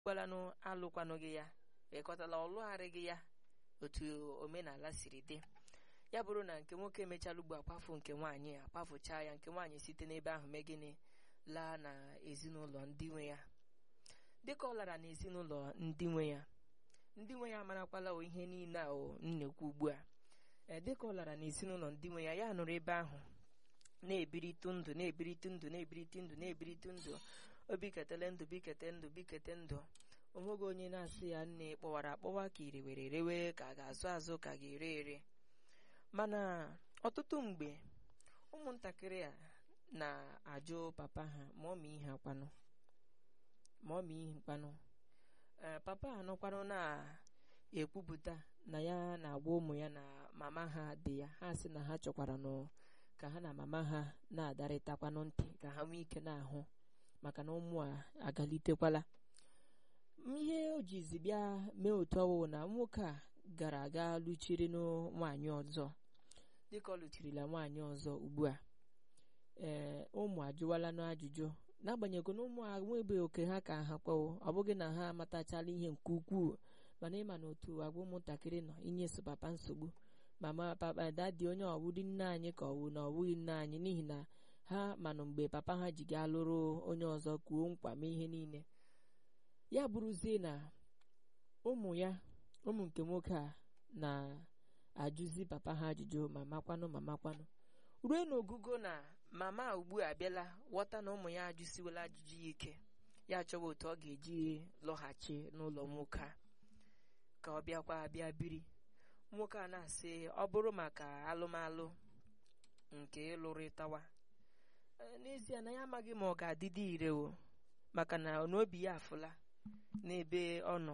gwalanụ alụkwanụ gị ya ịkọtala ọlụgharị gị ya otu omenala siri dị ya bụrụ na nke nwoke emechala ugbo akwafu nke nwaanyị a kwafuchaa ya nke nwaanyị site n'ebe ahụ mee gịnị laa na ezinụlọ ndị nwe ya dịka ọ lara n'ezinụlọ ndị nwe ya ndị nwe ya amarakwala o ihe niile a o nnekwu ugbu a ee dịka ọ lara n'ezinụlọ ndị nwe ya ya nụrụ ebe ahụ na-ebirite ndụ na-ebirite ndụ na-ebirite ndụ na-ebirite ndụ obiketele ndụ bikete ndụ bikete ndụ onweghị onye na-asị ya nne kpọwara akpọwa ka ire were rewe ka a ga-azụ azụ ka ga-ere ere mana ọtụtụ mgbe ụmụntakịrị a na-ajụ papa ha ma ọ ma ihe akwanụ ma ọ ma ihe kwanụ ee papa anọkwanụ na-ekwupụta na ya na-agwa ụmụ ya na mama ha dị ya ha sị na ha chọkwara nụ ka ha na mama ha na-adarịtakwanụ ntị ka ha nwee ike na-ahụ maka na ụmụ a agalitekwala ihe o jizi bịa mee otu ọwụ na nwoke a gara aga lụchiri nwaanyị ọzọ dịka ọ lụchirila nwaanyị ọzọ ugbu a ee ụmụ ajụwala n'ajụjụ n'agbanyeghị na ụmụ a nwebeghị oke ha ka ha kpawo ọ bụghị na ha amatachala ihe nke ukwuu mana ịma na otu agwa ụmụntakịrị nọ inyeso papa nsogbu mama papa dadi onye ọwụdị nne anyị ka ọwụ na ọwụghị nne anyị n'ihi na ha manụ mgbe papa ha ji gaa lụrụ onye ọzọ kwuo nkwa mee ihe niile ya bụrụzie na ụmụ ya ụmụ nke nwoke a na-ajụzi papa ha ajụjụ ma makwanụ ma makwanụ ruo n'ogugo na mama ugbu a bịala ghọta na ụmụ ya ajụsiwela ajụjụ ya ike ya chọwa otu ọ ga-eji lọghachi n'ụlọ nwoke a ka ọ bịakwa bịa biri nwoke a na-asị ọ bụrụ maka alụmalụ nke ịlụrịtawa n'ezie na ya amaghị ma ọ ga-adịdị ire o maka na n'obi ya afụla n'ebe ọ nọ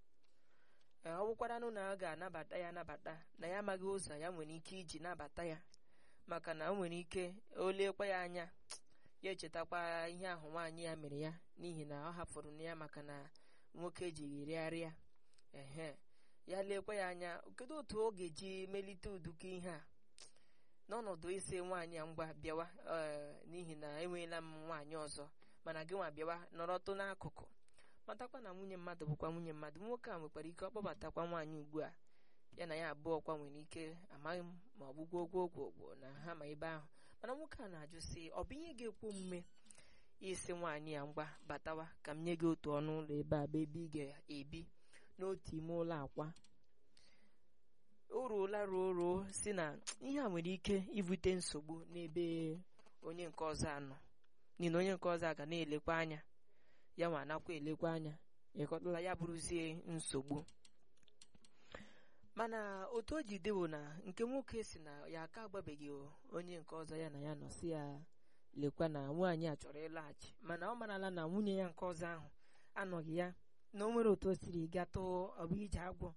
ọ bụkwaranụ na ọ ga-anabata ya anabata na ya amaghị ụzọ ya nwere ike iji nabata ya maka na o nwere ike o lekwa ya anya ya echetakwa ihe ahụ nwaanyị ya mere ya n'ihi na ọ hapụrụ na ya maka na nwoke ejighị rịarịa ehe ya lekwa ya anya kedu otu ọ ga-eji melite ụdụka ihe a n'ọnọdụ isi nwaanyị a ngwa bịawa n'ihi na enweela m nwaanyị ọzọ mana gị nwa bịawa nọrọtụ n'akụkụ matakwa na nwunye mmadụ bụkwa nwunye mmadụ nwoke a nwekwara ike ọkpọbatakwa nwaanyị ugbu a ya na ya abụọ kwa nwere ike amaghị m ma ọ bụ gwogwo gwogwo na ha ma ebe ahụ mana nwoke a na-ajụ sị ọ bụ ihe ga-ekwe omume isi nwaanyị ya ngwa batawa ka m nye gị otu ọnụ ụlọ ebe a bụ ebe ị ga-ebi n'otu ime ụlọ akwa o ruola ruo ruo si na ihe a nwere ike ibute nsogbu n'ebe onye nke ọzọ anọ n'ihi na onye nke ọzọ a ga na-elekwa anya ya nwa anakwa elekwa anya ịkọtala ya bụrụzie nsogbu mana otu o ji dewo na nke nwoke si na ya aka agbabeghị onye nke ọzọ ya na ya nọ si ya lekwa na nwaanyị a chọrọ ịlaghachi mana ọ marala na nwunye ya nke ọzọ ahụ anọghị ya na o nwere otu o siri gatụ ọbụ ije agwọ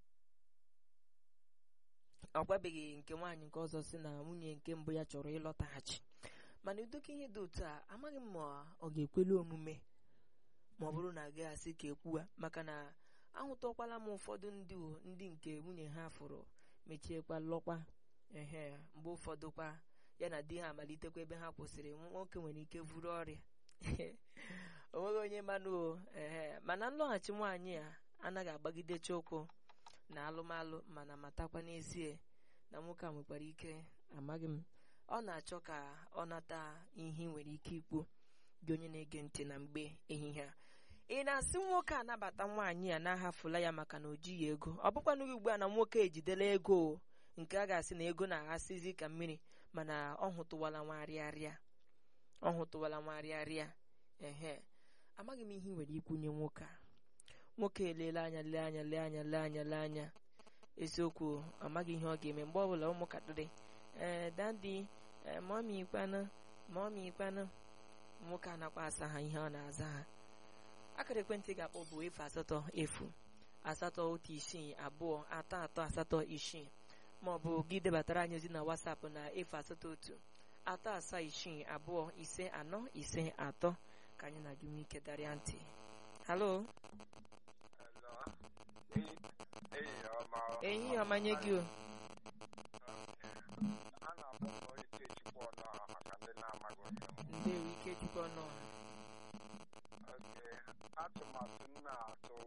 ọ gwabeghị nke nwaanyị nke ọzọ si na nwunye nke mbụ ya chọrọ ịlọtaghachi mana udoka ihe dị otu a amaghị m ma ọ ga-ekwelu omume ma ọ bụrụ na agaghị asị ka ekwuwa maka na ahụtọkwala m ụfọdụ ndị ndị nke nwunye ha fụrụ mechiekwa lọkwa ehe mgbe ụfọdụ kwa ya na di ha amalitekwa ebe ha kwụsịrị nwoke nwere ike vuru ọrịa onweghị onye manụ ehe mana nlọghachi nwaanyị a anaghị agbagidecha ụkwụ na alụmalụ mana matakwa n'ezie na nwoke a nwekwara ike amaghị m ọ na-achọ ka ọ nata ihe nwere ike ikwu gị onye na-ege ntị na mgbe ehihie a ị na-asị nwoke anabata nwaanyị a na-ahafula ya maka na o jighị ego ọ bụkwanụghị ugbu a na nwoke ejidela ego nke a ga-asị na ego na-aghasịzi ka mmiri mana ọ hụtụwala nwarịarịa ọ hụtụwala nwarịarịa ehe amaghị m ihe nwere ikwunye nwoke a nwoke elele anya lee anya lee anya lee anya lee anya eziokwu amaghị ihe ọ ga-eme mgbe ọbụla ụmụntakịrị ee dadi mọmi ikpanụ mọmi ikpanụ nwoke anakwa asa ha ihe ọ na-aza ha akara ekwentị ga-akpọ bụ efu asatọ efu asatọ otu isii abụọ atọ atọ asatọ isii ma ọ bụ gị debatara anyị ozi na wasapụ na efu asatọ otu atọ asaa isii abụọ ise anọ ise atọ ka anyị na gị nwee ike darịa ntị halo ehihie ọma nye gị o atụmatụ